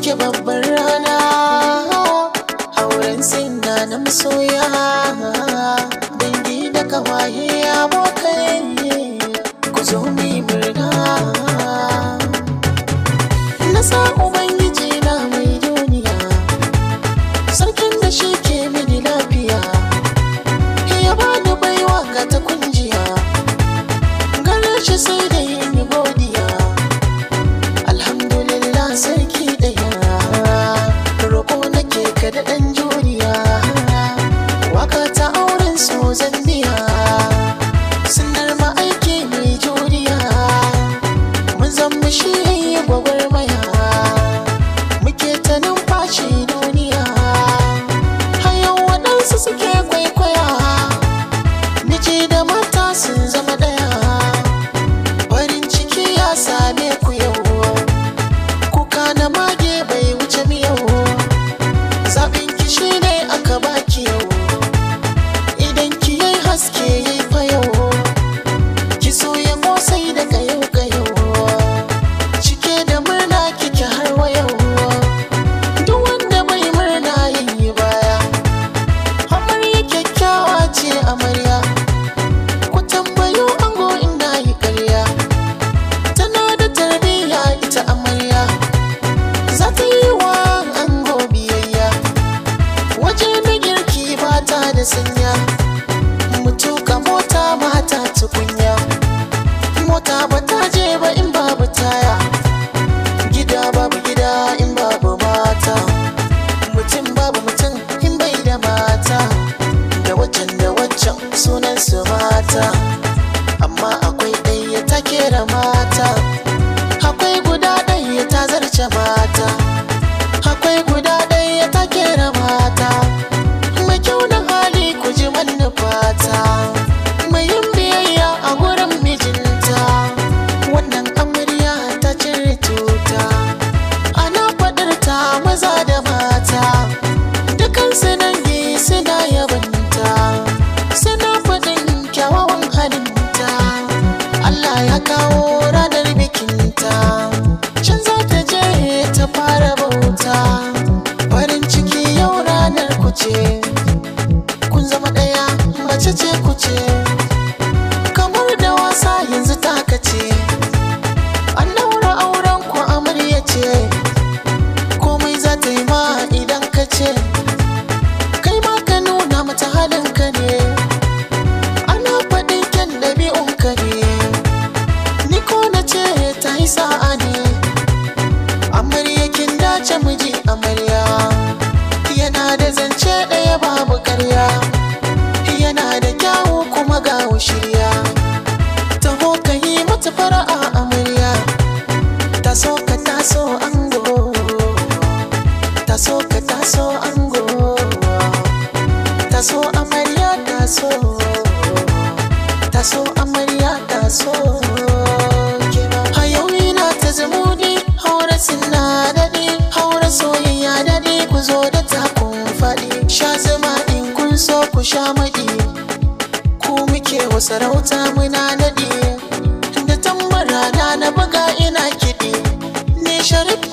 muke babbar rana auren sinna na masoya dangi da kawaye abokai ku zo mu yi murna na sa ubangiji na mai duniya sarkin da shi ke mini lafiya ya bani baiwa ga ta kunjiya gare shi sai da yin godiya alhamdulillah sarki daya roƙo nake ka da ɗan juriya waka ta auren so zan biya sunar ma'aiki mai juriya mun zama shi yayi gwagwarmaya muke ta numfashi duniya hayan waɗansu suke kwaikwaya miji da mata sun zama ɗaya farin ciki ya same ku yau kuka na mage bai wuce miyau zaɓin ki shi ne aka baki yau idan ki yi haske yi fa yau ki so ya kosai daga yau ga yau cike da murna kike har wa yau duk wanda bai murna yayi baya amarya kyakkyawa ce amarya ku tambayo ango inda yi ƙarya tana da tarbiyya ita amarya za ta yi wa ango biyayya waje na girki ba ta da sanya mutuka mota mata tukunya mota ba ta je ba in babu taya gida babu gida in babu mata mutum babu mutum in bai da mata da waccan da waccan sunan su mata amma akwai ɗaya ta kera mata akwai guda ɗaya ta zarce mata akwai guda ɗaya ta kera mata mai kyau da hali ku ji fata mai yin biyayya a gurin mijinta wannan amarya ta cire tuta ana faɗar ta maza da mata dukansu dangi suna yabanta suna faɗin kyawawan halinta Allah ya kawo ranar bikinta can za ta je ta fara bauta farin ciki yau ranar ku ce kun zama ɗaya mace ce ku ce kamar da wasa yanzu ta kace an daura auren ku amarya ce komai za ta yi ma idan ka ce kai ma ka nuna mata halinka ne ana faɗin kyan ɗabi'unka ne ni ko na ce ta yi sa'a ne amarya kin dace miji amarya yana da zance ɗaya babu ƙarya yana da kyawu kuma ga shirya taho ka yi mata fara'a amarya taso ka taso ango taso ka taso ango taso amarya taso taso amarya taso a yau ina ta zumudi haura sinna daɗi haura soyayya daɗi ku zo da takun faɗi sha zama in kun so ku sha maɗi ku muke wa sarauta muna naɗi da tambara na na buga ina kiɗi ni sharif